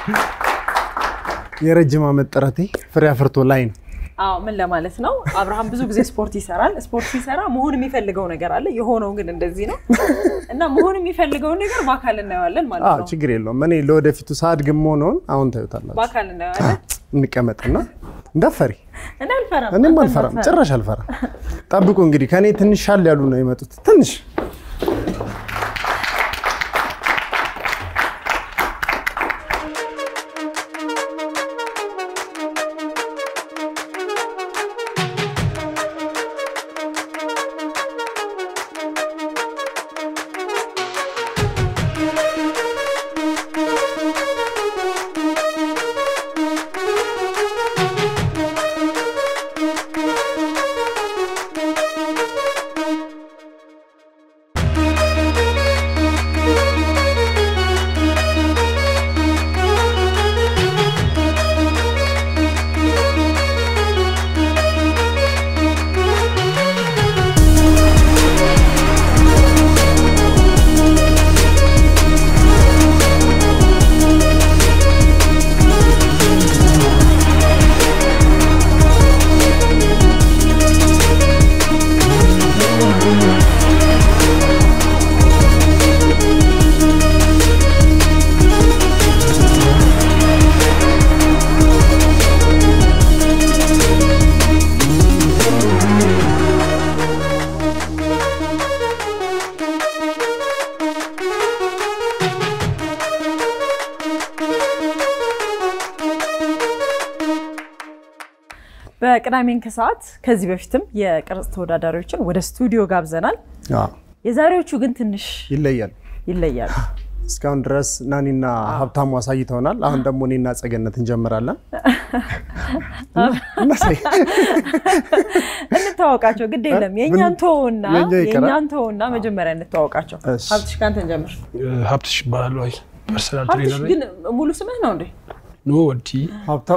የረጅም ዓመት ጥረቴ ፍሬ አፍርቶ ላይ ነው። አዎ ምን ለማለት ነው? አብርሃም ብዙ ጊዜ ስፖርት ይሰራል። ስፖርት ሲሰራ መሆን የሚፈልገው ነገር አለ። የሆነው ግን እንደዚህ ነው እና መሆን የሚፈልገውን ነገር በአካል እናየዋለን ማለት አዎ ነው። ችግር የለውም። እኔ ለወደፊቱ ሳድግም መሆነውን አሁን ታዩታላችሁ። በአካል እናየዋለን። እንቀመጥና እንዳፈሪ እኔ አልፈራም። እኔም አንተ አልፈራም፣ እንዳትፈራ። ጭራሽ አልፈራም። ጠብቁ እንግዲህ ከእኔ ትንሽ ሻል ያሉ ነው የመጡት። ትንሽ በቅዳሜን ከሰዓት ከዚህ በፊትም የቅርጽ ተወዳዳሪዎችን ወደ ስቱዲዮ ጋብዘናል። አዎ፣ የዛሬዎቹ ግን ትንሽ ይለያል። ይለያሉ። እስካሁን ድረስ ናኒና ሀብታሙ አሳይተውናል። አሁን ደግሞ እኔና ጸገነት እንጀምራለን። እናሳይ። እንተዋወቃቸው፣ ግድ የለም የእኛን ተወውና የእኛ ይቀራል። የእኛን ተወውና መጀመሪያ እንተዋወቃቸው። እሺ። ሀብትሽ ከአንተ እንጀምር። ሀብትሽ ይባላሉ። አይ ፐርሰናል ሀብትሽ ትሬነር ግን ሙሉ ስምህ ነው እንዴ? ኖ ወዲ ሀብታሙ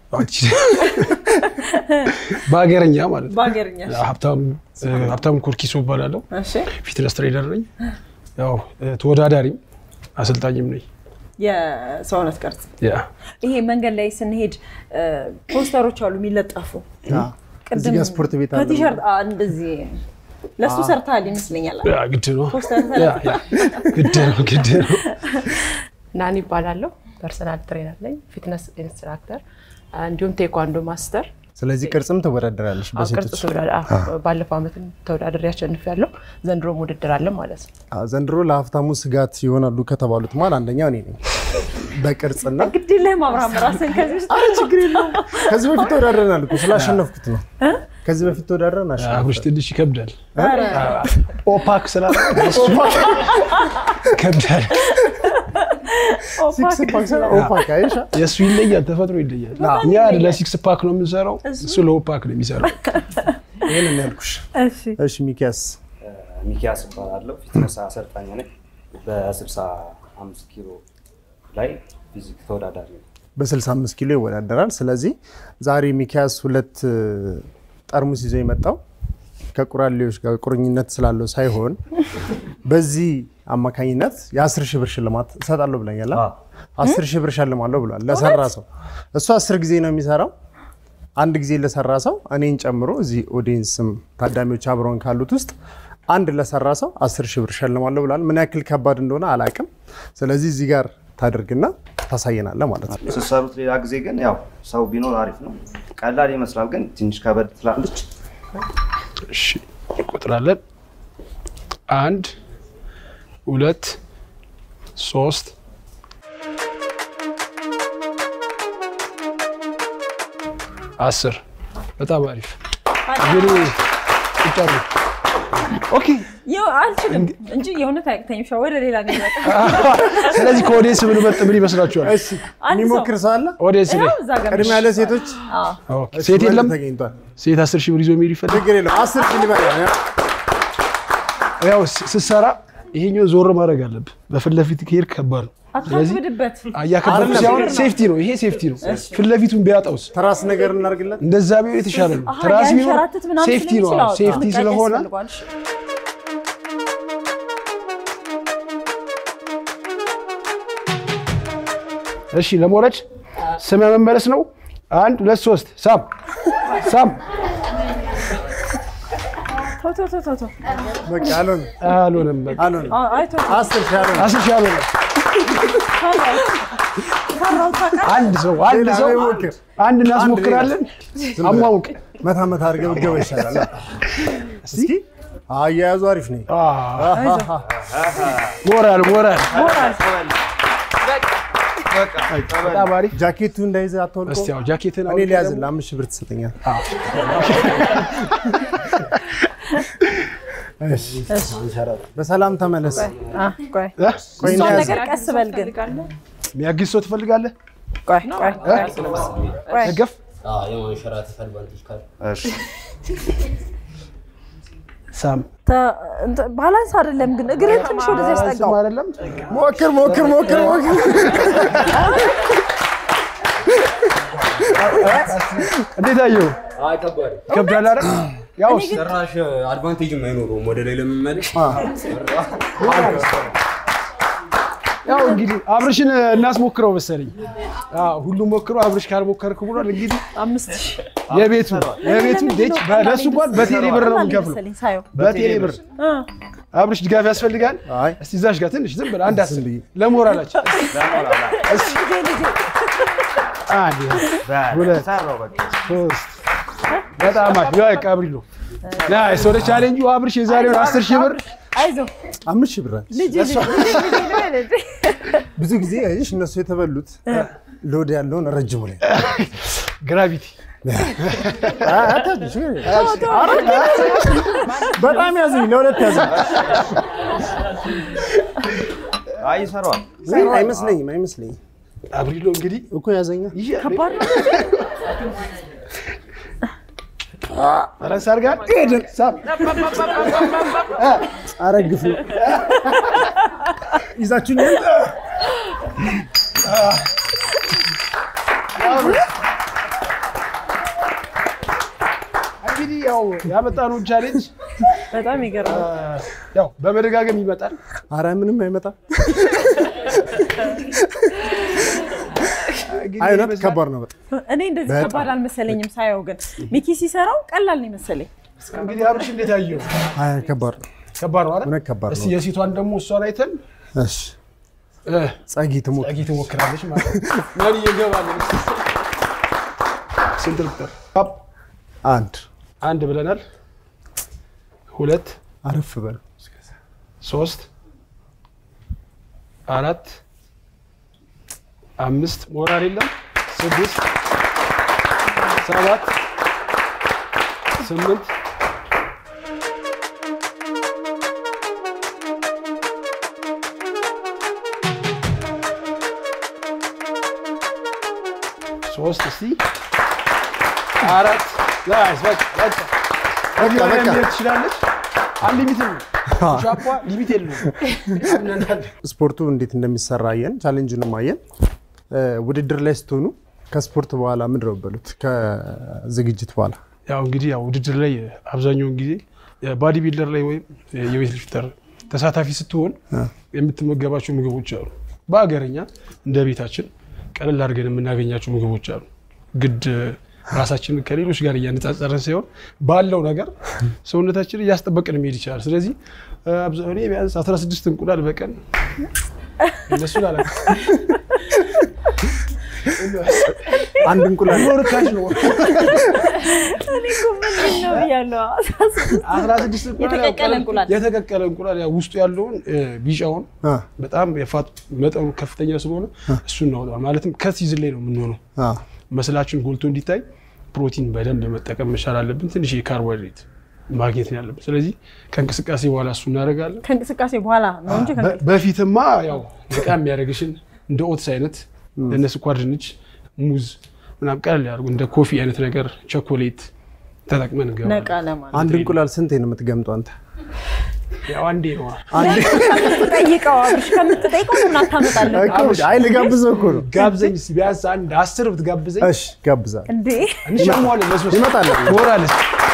በሀገረኛ ማለት ነው። በሀገርኛ ሀብታም ሀብታም ኮርኪሶ እባላለሁ። እሺ። ፊትነስ ትሬነር ነኝ። ያው ተወዳዳሪም አሰልጣኝም ነኝ። የሰውነት ቅርጽ ያ ይሄ መንገድ ላይ ስንሄድ እ፣ ፖስተሮች አሉ የሚለጠፉ እዚህ ጋር ስፖርት ቤት አለ። ከቲሸርት አ፣ እንደዚህ ለሱ ሰርተሃል ይመስለኛል። ያ ግድ ነው። ፖስተር ያ ያ ግድ ነው ግድ ነው። ናኒ ይባላለሁ። ፐርሰናል ትሬነር ነኝ፣ ፊትነስ ኢንስትራክተር እንዲሁም ቴኳንዶ ማስተር። ስለዚህ ቅርጽም ትወዳደራለች አዎ፣ ቅርጽ በሴቶች። ተወዳዳ አዎ፣ ባለፈው ዓመትም ተወዳድሬ አሸንፊያለሁ። ዘንድሮም ውድድር አለ ማለት ነው። አዎ፣ ዘንድሮ ለሀብታሙ ስጋት ይሆናሉ ከተባሉት መሀል አንደኛው እኔ ነኝ። በቅርጽና ግድ የለህም አብርሃም፣ ራስን ከዚህ ውስጥ አረ ችግር የለውም። ከዚህ በፊት ተወዳድረናል እኮ ስላሸነፍኩት ነው። ከዚህ በፊት ተወዳድረን አብሮች አሸነፍኩት። ትንሽ ይከብዳል። ኧረ፣ ኦፓክ ስላለ ይከብዳል። ሲክስ ፓክ ሳይሆን ኦፓክ አይሻ የእሱ ይለያል፣ ተፈጥሮ ይለያል። እኛ ለሲክስ ፓክ ነው የምንሰራው፣ እሱ ለኦፓክ ነው የሚሰራው። ይሄንን ያልኩሽ። እሺ እሺ ሚኪያስ ሚኪያስ እባላለሁ። ፊትነስ አሰልጣኝ ነኝ። በ65 ኪሎ ላይ ፊዚክ ተወዳዳሪ ነኝ። በ65 ኪሎ ይወዳደራል። ስለዚህ ዛሬ ሚኪያስ ሁለት እ፣ ጠርሙስ ይዞ የመጣው ከቁራሌዎች ጋር ቁርኝነት ስላለው ሳይሆን በዚህ አማካኝነት የ10 ሺህ ብር ሽልማት እሰጣለሁ ብለኛል። አዎ። 10 ሺህ ብር ሸልማለሁ ብሏል ለሰራ ሰው። እሱ 10 ጊዜ ነው የሚሰራው። አንድ ጊዜ ለሰራ ሰው እኔን ጨምሮ እዚህ ኦዲየንስም ታዳሚዎች አብረውን ካሉት ውስጥ አንድ ለሰራ ሰው 10 ሺህ ብር ሸልማለሁ ብሏል። ምን ያክል ከባድ እንደሆነ አላቅም። ስለዚህ እዚህ ጋር ታደርግና ታሳየናለህ ማለት ነው። ስትሰሩት ሌላ ጊዜ ግን ያው ሰው ቢኖር አሪፍ ነው። ቀላል ይመስላል፣ ግን ትንሽ ከበድ ትላለች። እሺ እንቆጥራለን። አንድ ሁለት ሶስት አስር በጣም አሪፍ እንግዲህ ቁጠሩ። ኦኬ ይኸው አልችልም እንጂ የእውነት አያቅተኝም። ሻ ወደ ሌላ ገ ስለዚህ ከኦዲየንስ ብንመርጥ ምን ይመስላችኋል? እሺ የሚሞክር ሰው አለ? ኦዲየንስ ላይ እዛ ጋር ቅድሚያ ለሴቶች ኦኬ፣ ሴት የለም። ተገኝቷል። ሴት አስር ሺህ ብር ይዞ የሚሄድ ይፈልግ ችግር የለም። አስር ሺህ ሊበቃ ነው። ያው ስ- ስትሰራ ይሄኛው ዞር ማድረግ አለብህ። በፊት ለፊት ከሄድክ ከባድ ነው። ስለዚህ አታክብድበት። እያከበድኩ አይደለም፣ ሲሆን ችግር ነው። ሴፍቲ ነው። ይሄ ሴፍቲ ነው። ፊት ለፊቱን ቢያጣውስ ትራስ ነገር እናድርግለት። እንደዛ ቢሆን የተሻለ ነው። አሃ፣ ትራስ ቢኖር ያንሸራትት ምናምን ሴፍቲ ነው። ስለሚችል አዎ፣ አዎ፣ ሴፍቲ ጥንቃቄ ስለሆነ ያስፈልገዋል። እሺ። እሺ ለመውረድ ስመ መመለስ ነው። አንድ ሁለት ሶስት ሳም ሳም ተው ተው ተው ተው ተው። በቃ አልሆነ አልሆነም። በቃ አልሆነ አ- አይ ተው አስር ሺህ አልሆነ አስር ሺህ አልሆነም። ፈራው ታውቃለህ። አንድ ሰው አንድ ሌላ ሰው ሞክር። አንድ እናስሞክራለን። አሟሙቅ መታ መታ አድርገህ ብትገባ ይሻላል። እስኪ አያያዙ አሪፍ ነው። ሞራል ሞራል ሞራል በጣም አሪፍ። ጃኬቱ እንዳይዘህ አትወልቆ። እስቲ ያው ጃኬትን እኔ አውልቀህ ሊያዝልህ ደግሞ- አምስት ሺህ ብር ትሰጠኛል። እሺ፣ በሰላም ተመለስ። አ፣ ቆይ እ? ቆይ እሷን እንያዝ። ነገር ቀስ በል ግን የሚያግዝ ሰው ትፈልጋለህ? ቆይ ቆይ ቆይ ቆይ ደገፍ የማንሸራተት አድቫንቴጅ ካለ እሺ ሳም ተ- እንትን ባላንስ አይደለም ግን እግርህን ትንሽ ወደዚህ ያስጠጋው። አይደለም ሞክር ሞክር ሞክር ሞክር። እንዴት አየው? አይ ከባድ ይከብዳል አይደል? ያው ጭራሽ አድቫንቴጅም አይኖረውም ወደ ላይ ለመመለስ ያው እንግዲህ አብርሽን እናስሞክረው መሰለኝ። አዎ ሁሉም ሞክሮ አብርሽ ካልሞከርክ ብሏል። እንግዲህ አምስት ሺህ የቤቱ የቤቱ ዴች ለእሱ እንኳን በቴሌ ብር ነው ቀላል የሚከፍለው። መሰለኝ ሳየው። በቴሌ ብር አ፣ አብርሽ ድጋፍ ያስፈልጋል። አይ እስቲ እዛሽ ጋር ትንሽ ዝም ብለህ አንድ አስር ዝም ብዬ። ለሞራላችን አንድ ሁለት ሰራው በቃ ሶስት በጣም አሪፍ ያው ቀብሪ ነው ናይስ። ወደ ቻሌንጁ አብርሽ የዛሬውን አስር ሺህ ብር አይዞህ አምስት ሺህ ብር አለ። ልጅ ልጅ ልጅ ልጅ ብዙ ጊዜ አይሽ እነሱ የተበሉት ሎድ ያለውን ረጅሙ ላይ ግራቪቲ በጣም ያዘኝ፣ ለሁለት ያዘኝ። አይ ይሰራዋል አይመስለኝም አይመስለኝም አብሪሎ እንግዲህ እኮ ያዘኛ። ከባድ ነው። ረስ አድርጋል ሄደን ሳም አረግፍ ነው ይዛችሁኝ እንግዲህ ያው ያመጣነውን ቻሌንጅ በጣም ይገርማል። ያው በመደጋገም ይመጣል። አረ ምንም አይመጣም። እንግዲህ አይ እውነት ይመስላል። ከባድ ነው በጣም እኔ እንደዚህ በጣም። ከባድ አልመሰለኝም ሳየው፣ ግን ሚኪ ሲሰራው ቀላል ነው የመሰለኝ። እንግዲህ አብርሽ እንዴት አየው? አይ ከባድ ነው ከባድ ነው አይደል? እውነት ከባድ እስቲ ነው። የሴቷን ደግሞ እሷን አይተን እሺ እ፣ ጸጊ ትሞክ ጸጊ ትሞክራለች ማለት ነው። ማን እየገባለን? ስንት ልቁጠር? አፕ አንድ አንድ ብለናል። ሁለት አረፍ በል ሶስት አራት አምስት ሞራል የለም ስድስት ሰባት ስምንት ሶስት እስቲ አራት ናይስ በቃ በቃ በቃ በቃ መሄድ ትችላለች። አንሊሚትድ ነው ሻፓ ሊሚት የለውም። አምነናል። ስፖርቱ እንዴት እንደሚሰራ አየን፣ ቻሌንጁንም አየን። እ፣ ውድድር ላይ ስትሆኑ ከስፖርት በኋላ ምንድን ነው በሉት ከዝግጅት በኋላ ያው እንግዲህ ያው ውድድር ላይ አብዛኛውን ጊዜ ባዲ ቢልደር ላይ ወይም የዌት ሊፍተር ተሳታፊ ስትሆን የምትመገባቸው ምግቦች አሉ። በሀገረኛ እንደ ቤታችን ቀለል አድርገን የምናገኛቸው ምግቦች አሉ። ግድ ራሳችንን ከሌሎች ጋር እያነጻጸረን ሳይሆን ባለው ነገር ሰውነታችንን እያስጠበቅን መሄድ ይችላል። ስለዚህ አብዛ- እኔ ቢያንስ 16 እንቁላል በቀን እነሱ ላላ አንድ እንቁላል ርካሽ ነው። እኔ እኮ ምንድን ነው ብያለሁ። 16 እንቁላል ያው የተቀቀለ እንቁላል። የተቀቀለ እንቁላል ያው ውስጡ ያለውን እ፣ ቢጫውን አ፣ በጣም የፋት መጠኑ ከፍተኛ ስለሆነ እሱን እናወጣዋለን። ማለትም ከሲዝን ላይ ነው የምንሆነው። አ፣ መስላችን ጎልቶ እንዲታይ ፕሮቲን በደንብ መጠቀም መቻል አለብን። ትንሽ የካርቦሃይድሬት ማግኘት ነው ያለብን። ስለዚህ ከእንቅስቃሴ በኋላ እሱ እናደርጋለን። ከእንቅስቃሴ በኋላ ነው እንጂ በ- በፊትማ ያው በጣም የሚያደርግሽን እንደ ኦትስ አይነት እንደ ስኳር ድንች፣ ሙዝ ምናምን ቀለል ያደርጉ እንደ ኮፊ አይነት ነገር ቾኮሌት ተጠቅመን ነቃ እንገባለን። ለማለት አንድ እንቁላል ስንቴ ነው የምትገምጠው አንተ? ያው አንዴ ነዋ። ከምትጠይቀው አብርሽ ከምትጠይቀው ለምን አታመጣለህ? እኮ አይ ልጋብዘው እኮ ነው። ጋብዘኝ እስኪ ቢያንስ አንድ አስር ብትጋብዘኝ እሺ ጋብዛል። እንዴ እንሸሟለን። ለሶስት ይመጣል። ሞራልስ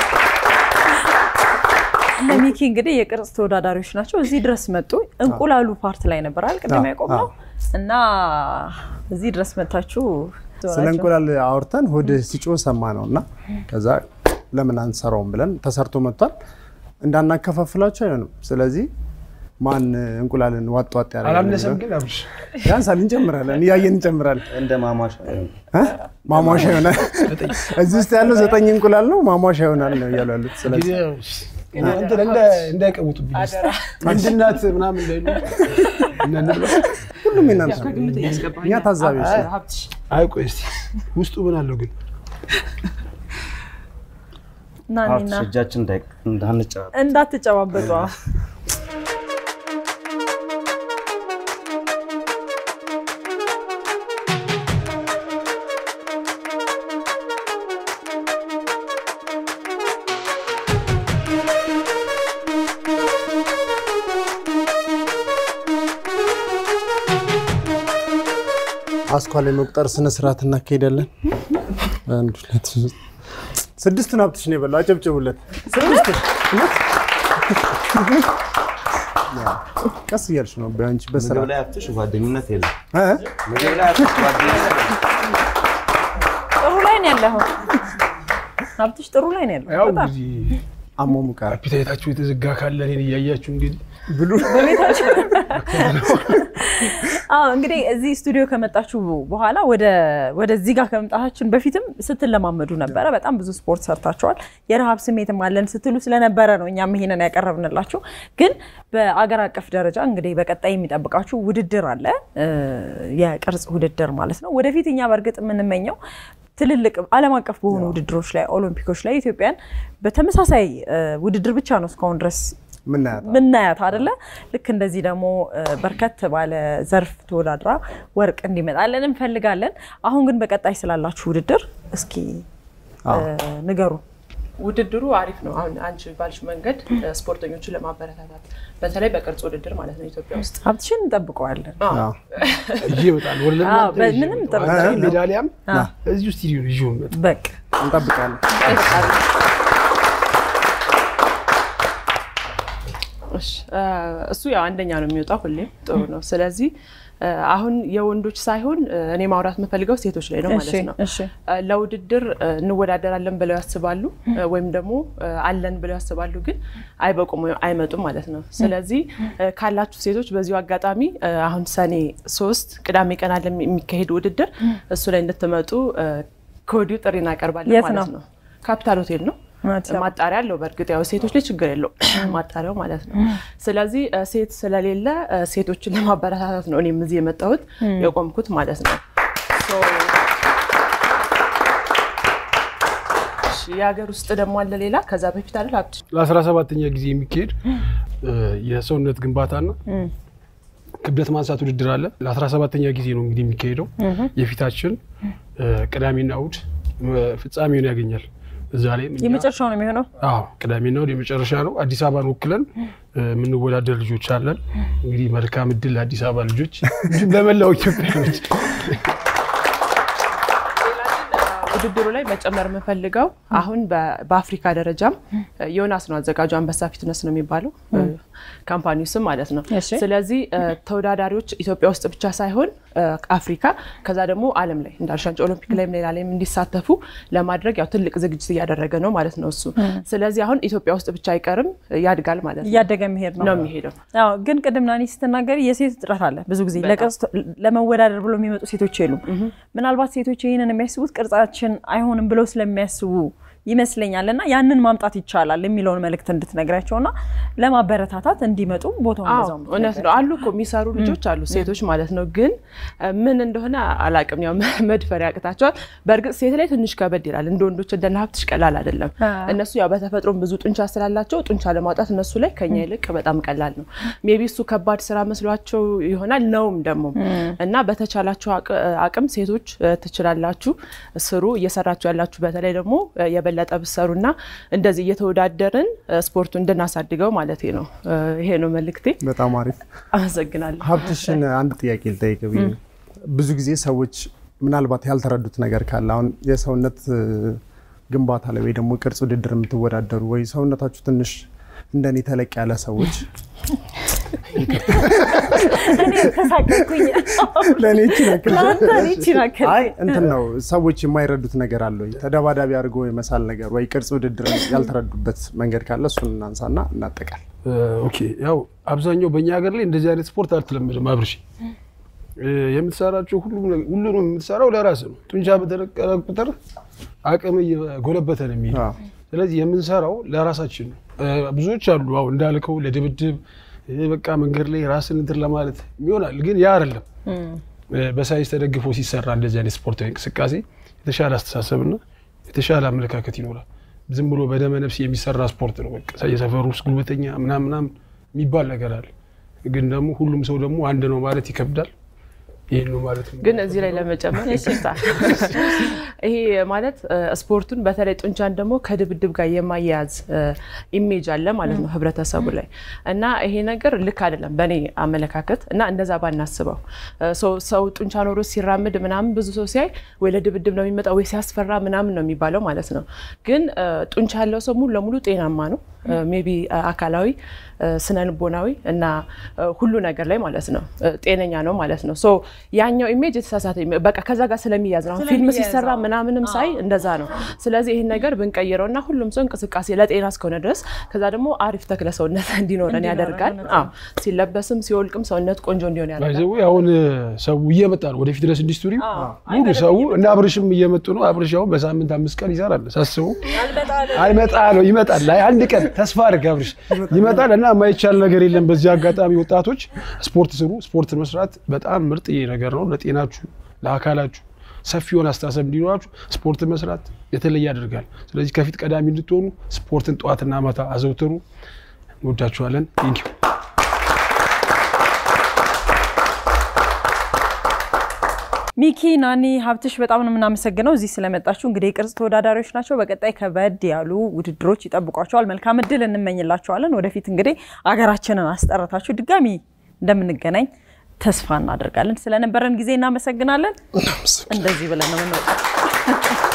እነ ሚኪ እንግዲህ የቅርጽ ተወዳዳሪዎች ናቸው። እዚህ ድረስ መጡ። እንቁላሉ ፓርት ላይ ነበር አይደል ቅድም አዎ፣ ያቆምነው እና እዚህ ድረስ መታችሁ ስለ እንቁላል አውርተን ሆድ ሲጮህ ሰማ ነው እና ከዛ ለምን አንሰራውም ብለን ተሰርቶ መጥቷል። እንዳናከፋፍላቸው አይሆንም። ስለዚህ ማን እንቁላልን ዋጥ ዋጥ ያደርጋል አላነሰም የሚለው- ግን አብርሽ ያንሳል፣ እንጨምራለን፣ እያየን እንጨምራለን። እንደ ማሟሻ እ? ማሟሻ ይሆናል። እዚህ ውስጥ ያለው ዘጠኝ እንቁላል ነው፣ ማሟሻ ይሆናል ነው እያሉ ያሉት። ስለዚህ እንትን እንደ- እንዳይቀውጡብኝ ምንድናት ምናምን እንዳይሉ እና እንብላ። ሁሉም የእናንተ ነው። ከግምት እያስገባኝ እኛ ታዛቢዎች ነን። ሀብትሽ አይ ቆይ እስኪ ውስጡ ምን አለው ግን እና እኔና ሀብትሽ እጃችን እንዳይ- እንዳንጫወት እንዳትጨባበጡ አስኳል የመቁጠር ስነ ስርዓት እናካሄዳለን። አንድ ሁለት ሶስት ስድስቱን ሀብትሽ ነው የበላው። አጨብጭቡለት። ስድስቱ ቀስ እያልሽ ነው በአንቺ በስራ ምግብ ላይ ሀብትሽ ጓደኝነት የለም። እ? ምግብ ላይ ሀብትሽ ጓደኝነት የለም። ጥሩ ላይ ነው ያለው። ሀብትሽ ጥሩ ላይ ነው ያለው። ያው በጣም እንግዲህ አሟሙቃል አፒታይታችሁ የተዘጋ ካለ እኔን እያያችሁ እንግዲህ ብሉ። አዎ እንግዲህ እዚህ ስቱዲዮ ከመጣችሁ በኋላ ወደ ወደዚህ ጋር ከመምጣታችን በፊትም ስትለማመዱ ነበረ። በጣም ብዙ ስፖርት ሰርታችኋል። የረሃብ ስሜትም አለን ስትሉ ስለነበረ ነው እኛም ይሄንን ያቀረብንላችሁ። ግን በአገር አቀፍ ደረጃ እንግዲህ በቀጣይ የሚጠብቃችሁ ውድድር አለ፣ እ፣ የቅርጽ ውድድር ማለት ነው። ወደፊት እኛ በእርግጥ የምንመኘው ትልልቅ ዓለም አቀፍ በሆኑ ውድድሮች ላይ ኦሎምፒኮች ላይ ኢትዮጵያን በተመሳሳይ እ፣ ውድድር ብቻ ነው እስካሁን ድረስ ምናያት ምናያት አደለ? ልክ እንደዚህ ደግሞ እ፣ በርከት ባለ ዘርፍ ተወዳድራ ወርቅ እንዲመጣለን እንፈልጋለን። አሁን ግን በቀጣይ ስላላችሁ ውድድር እስኪ እ፣ ንገሩ። ውድድሩ አሪፍ ነው። አሁን አንቺ ባልሽ መንገድ እ፣ ስፖርተኞችን ለማበረታታት በተለይ በቅርጽ ውድድር ማለት ነው ኢትዮጵያ ውስጥ ሀብትሽን እንጠብቀዋለን። አዎ። ይዤ እመጣለሁ። ወደ አዎ፣ ለእናንተ ይዤ ምንም እመጣለሁ። ጥርጥር ሜዳሊያም እዚሁ ስቱዲዮ ነው ይዤው እመጣለሁ። በቃ እንጠብቃለን። እሺ፣ እ፣ እሱ ያው አንደኛ ነው የሚወጣው ሁሌም ጥሩ ነው። ስለዚህ እ፣ አሁን የወንዶች ሳይሆን እ፣ እኔ ማውራት የምፈልገው ሴቶች ላይ ነው እሺ፣ ማለት ነው። እሺ። እ፣ ለውድድር እ፣ እንወዳደራለን ብለው ያስባሉ እ፣ ወይም ደግሞ እ፣ አለን ብለው ያስባሉ፣ ግን አይበቁም ወይም አይመጡም ማለት ነው። ስለዚህ እ፣ ካላችሁ ሴቶች በዚሁ አጋጣሚ እ፣ አሁን ሰኔ ሶስት ቅዳሜ ቀን አለ የሚካሄድ ውድድር እሱ ላይ እንድትመጡ እ፣ ከወዲሁ ጥሪ እናቀርባለን የት ማለት ነው? ነው። ካፒታል ሆቴል ነው። አዲስ አበባ። ማጣሪያ አለው። በእርግጥ ያው ሴቶች ላይ ችግር የለው ማጣሪያው ማለት ነው። ስለዚህ እ፣ ሴት ስለሌለ እ፣ ሴቶችን ለማበረታታት ነው እኔም እዚህ የመጣሁት የቆምኩት ማለት ነው። ሶ፣ እሺ፣ የሀገር ውስጥ ደግሞ አለ ሌላ ከዛ በፊት አለ ሀብትሽ ለአስራ ሰባተኛ ጊዜ የሚካሄድ እ፣ የሰውነት ግንባታና ክብደት ማንሳት ውድድር አለ። ለአስራ ሰባተኛ ጊዜ ነው እንግዲህ የሚካሄደው የፊታችን እ፣ ቅዳሜና እሑድ እ፣ ፍጻሜውን ያገኛል። እዛ ላይ የመጨረሻው ነው የሚሆነው። አዎ ቅዳሜና እሑድ የመጨረሻ ነው። አዲስ አበባን ወክለን እ፣ የምንወዳደር ልጆች አለን። እንግዲህ መልካም እድል ለአዲስ አበባ ልጆች እንዲሁም ለመላው ኢትዮጵያኖች። ውድድሩ ላይ መጨመር የምፈልገው አሁን በ- በአፍሪካ ደረጃም እ፣ ዮናስ ነው አዘጋጁ። አንበሳ ፊትነስ ነው የሚባለው እ፣ ካምፓኒው ስም ማለት ነው። እሺ። ስለዚህ እ፣ ተወዳዳሪዎች ኢትዮጵያ ውስጥ ብቻ ሳይሆን እ፣ አፍሪካ ከዛ ደግሞ ዓለም ላይ እንዳልሻንጭ ኦሎምፒክ ላይም ሌላ ላይም እንዲሳተፉ ለማድረግ ያው ትልቅ ዝግጅት እያደረገ ነው ማለት ነው እሱ። ስለዚህ አሁን ኢትዮጵያ ውስጥ ብቻ አይቀርም ያድጋል ማለት ነው እያደገ መሄድ ነው ነው የሚሄደው። አዎ ግን ቅድም ናኒ ስትናገሪ የሴት እጥረት አለ። ብዙ ጊዜ ለቅርጽ ለመወዳደር ብሎ የሚመጡ ሴቶች የሉም። ምናልባት ሴቶች ይህንን የሚያስቡት ቅርጻችን አይሆንም ብለው ስለሚያስቡ ይመስለኛል እና ያንን ማምጣት ይቻላል የሚለውን መልእክት እንድትነግራቸው እና ለማበረታታት እንዲመጡ ቦታውን አዎ በዛው እውነት ነው አሉ እኮ የሚሰሩ ልጆች አሉ ሴቶች ማለት ነው ግን እ፣ ምን እንደሆነ አላቅም ያው መድፈር ያቅታቸዋል በእርግጥ ሴት ላይ ትንሽ ከበድ ይላል እንደ ወንዶች እንደነ ሀብትሽ ቀላል አይደለም እነሱ ያው በተፈጥሮም ብዙ ጡንቻ ስላላቸው ጡንቻ ለማውጣት እነሱ ላይ ከኛ ይልቅ በጣም ቀላል ነው ሜቢ እሱ ከባድ ስራ መስሏቸው ይሆናል ነውም ደግሞ እና በተቻላችሁ አቅ- አቅም ሴቶች እ፣ ትችላላችሁ ስሩ እየሰራችሁ ያላችሁ በተለይ ደግሞ እ፣ የበለጠ ብሰሩና እንደዚህ እየተወዳደርን እ፣ ስፖርቱ እንድናሳድገው ማለት ነው እ፣ ይሄ ነው መልእክቴ በጣም አሪፍ። አመሰግናለሁ ሀብትሽን አንድ ጥያቄ ልጠይቅ ብዬ ነው። ብዙ ጊዜ ሰዎች ምናልባት ያልተረዱት ነገር ካለ አሁን የሰውነት እ፣ ግንባታ ላይ ወይ ደግሞ ቅርጽ ውድድር የምትወዳደሩ ወይ ሰውነታችሁ ትንሽ እንደኔ ተለቅ ያለ ሰዎች እኔ ተሳቀቅኩኝ። ለእኔ ይቺን ያክል ለአንተ እኔ ይቺን ያክል። አይ እንትን ነው ሰዎች የማይረዱት ነገር አለ ወይ ተደባዳቢ አድርጎ የመሳል ነገር ወይ ቅርጽ ውድድር ያልተረዱበት መንገድ ካለ እሱን እናንሳና እናጠቃል። ኦኬ ያው አብዛኛው በእኛ ሀገር ላይ እንደዚህ አይነት ስፖርት አልተለመደም። አብርሽ እ፣ የምትሰራቸው ሁሉም ነገር- ሁሉንም የምትሰራው ለራስ ነው። ጡንቻ በተለቀቀ ቁጥር አቅም እየጎለበተ ነው የሚሄድ። አዎ። ስለዚህ የምንሰራው ለራሳችን ነው። እ፣ ብዙዎች አሉ አሁን እንዳልከው ለድብድብ እ፣ በቃ መንገድ ላይ ራስን እንትን ለማለት ይሆናል፣ ግን ያ አይደለም። እ፣ በሳይንስ ተደግፎ ሲሰራ እንደዚህ አይነት ስፖርታዊ እንቅስቃሴ የተሻለ አስተሳሰብና የተሻለ አመለካከት ይኖራል። ዝም ብሎ በደመ ነፍስ የሚሰራ ስፖርት ነው። በቃ የሰፈሩ ውስጥ ጉልበተኛ ምናምን ምናምን የሚባል ነገር አለ። ግን ደግሞ ሁሉም ሰው ደግሞ አንድ ነው ማለት ይከብዳል። ይህን ነው ማለት ነው። ግን እዚህ ላይ ለመጨመር ይቅርታ፣ ይሄ ማለት እ፣ ስፖርቱን በተለይ ጡንቻን ደግሞ ከድብድብ ጋር የማያያዝ እ፣ ኢሜጅ አለ ማለት ነው ህብረተሰቡ ላይ እና ይሄ ነገር ልክ አይደለም በእኔ አመለካከት እና እንደዛ ባናስበው እ፣ ሰው- ሰው ጡንቻ ኖሮ ሲራምድ ምናምን ብዙ ሰው ሲያይ ወይ ለድብድብ ነው የሚመጣው ወይ ሲያስፈራ ምናምን ነው የሚባለው ማለት ነው። ግን እ፣ ጡንቻ ያለው ሰው ሙሉ ለሙሉ ጤናማ ነው። ሜቢ አካላዊ እ፣ ስነ ልቦናዊ እና እ፣ ሁሉ ነገር ላይ ማለት ነው እ፣ ጤነኛ ነው ማለት ነው። ሶ ያኛው ኢሜጅ የተሳሳተ ኢሜ- በቃ ከዛ ጋር ስለሚያዝ ነው። አሁን ፊልም ስለሚያዝ ሲሰራ ነው። ምናምንም ሳይ እንደዛ ነው። ስለዚህ ይህን ነገር ብንቀይረው እና ሁሉም ሰው እንቅስቃሴ ለጤና እስከሆነ ድረስ ከዛ ደግሞ አሪፍ ተክለ ሰውነት እንዲኖረን እንዲኖረን ያደርጋል። አዎ ሲለበስም ሲወልቅም ሰውነት ቆንጆ እንዲሆን ያደርጋል። ባይዘው አሁን ሰው እየመጣ ነው ወደ ፊትነስ ኢንዱስትሪ አዎ። ሙሉ ሰው እና አብርሽም እየመጡ ነው። አብርሽ አሁን በሳምንት አምስት ቀን ይሰራል ሳስበው አልመጣ ነው ይመጣል። ላይ አንድ ቀን ተስፋ አድርግ አብርሽ ይመጣል እና የማይቻል ነገር የለም። በዚህ አጋጣሚ ወጣቶች ስፖርት ስሩ። ስፖርት መስራት በጣም ምርጥ ነገር ነው ለጤናችሁ፣ ለአካላችሁ ሰፊ የሆነ አስተሳሰብ እንዲኖራችሁ ስፖርት መስራት የተለየ ያደርጋል። ስለዚህ ከፊት ቀዳሚ እንድትሆኑ ስፖርትን ጠዋትና ማታ አዘውትሩ። እንወዳችኋለን። ቴንኪው ሚኪ ናኒ ሀብትሽ በጣም ነው የምናመሰግነው እዚህ ስለመጣችሁ። እንግዲህ የቅርጽ ተወዳዳሪዎች ናቸው። በቀጣይ ከበድ ያሉ ውድድሮች ይጠብቋቸዋል። መልካም እድል እንመኝላቸዋለን። ወደፊት እንግዲህ አገራችንን አስጠረታችሁ ድጋሚ እንደምንገናኝ ተስፋ እናደርጋለን። ስለነበረን ጊዜ እናመሰግናለን። እንደዚህ ብለን ነው የምንወጣው።